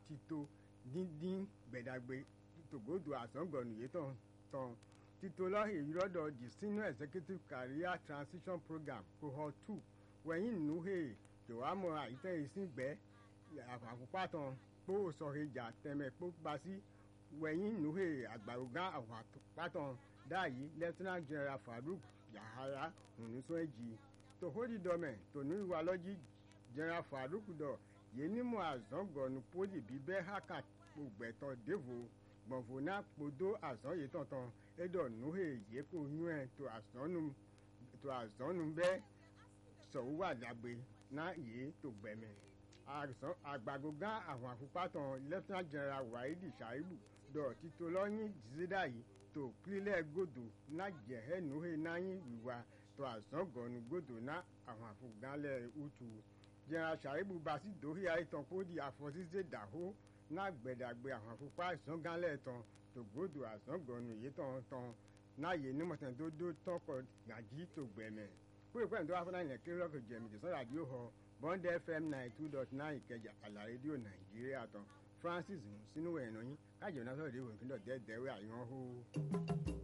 títò díndín gbẹ̀dàgbé tògódò àsángọ̀nù yìí tán tán títò lọ́hìn èyí lọ́dọ̀ the senior executive career transition program cohort two wẹ̀yìn nùhè tòwámọ̀ àyítẹ́ ìsìngbẹ́ àfàkùpàtàn kpó sọ̀hìjà tẹ̀mẹ̀ kpó gbasí wẹ̀yìn nùhè àgbàrúgá àfàkùpàtàn dáàyí lieutenant general farouk yahaya nùnúsọ́ẹ̀jì tòhódì dọ́mẹ̀ tònú ìwàlọ́jì general farouk dọ̀ yénímọ̀ àzángọ̀nù pólì bíbẹ́ hákà gbẹ̀tọ̀ dévò gbọ̀nfọ̀nà kpodó àzán yìí tọ̀tàn ẹ̀dọ̀ nùhè yẹ́kọ̀ nyú ẹ̀ tó àzọ́nù tó àzọ́nù bẹ́ sọ̀wọ́ àdàgbé náà yìí tó gbẹ̀mẹ̀ àgbàgògá àwọn àfipátan lieutenant general wahidi shaibu dọ̀ títò lọ́yìn jìzídà yìí tó kílẹ̀ gòdò náà jẹ̀hẹ́ nùhè náà yín wíwá tó àzángọ̀nù gòdò náà àwọn àfọ̀gánlẹ̀ utu general shaibu basi dòhí àìtàn kódì àfọ̀síṣẹ́ dàhó náà gbẹ̀dàgbé àwọn àfipá ìsọ̀gánlẹ̀ tán tògbódò àzángọ̀nù yìí tán tán náà yé nímọ̀tàn tó dó tọkọ̀ gàjí tó gbẹ̀mẹ̀ kúrò pẹ́ẹ́n tó wá fún àyìnlẹ̀ kí lọ́kọ̀ jẹ̀mí tẹ̀sán rádìó họ bond fm nine two dot nine ìkẹjà àlà rédíò nàìjíríà tán francis sínú ẹ̀nà yín kájọ̀ náà sọ̀rọ̀ ìdíwọ̀n ìpínlẹ̀ dẹ́ẹ̀dẹ́wẹ́ àyàn hó.